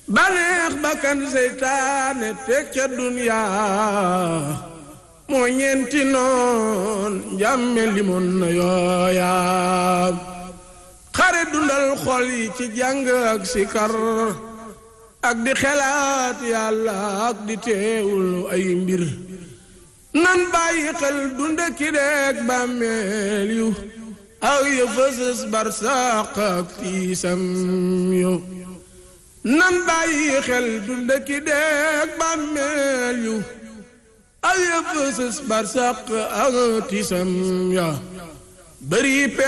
baneex bakkan seytaane teg ca duniyaa moo ñeenti noon njàmme limoon na yooyaa xare dundal xol yi ci jàng ak sikar ak di xelaat yàlla ak di teewul ay mbir nan bàyyi xel dunda ki deeg bàmmeel yu aw ya fësës barsaq ak tiisam yu nan bàyyi xel dunda ki deeg bàmmeel yu aw ya fësës barsaq ak tiisam ya bëri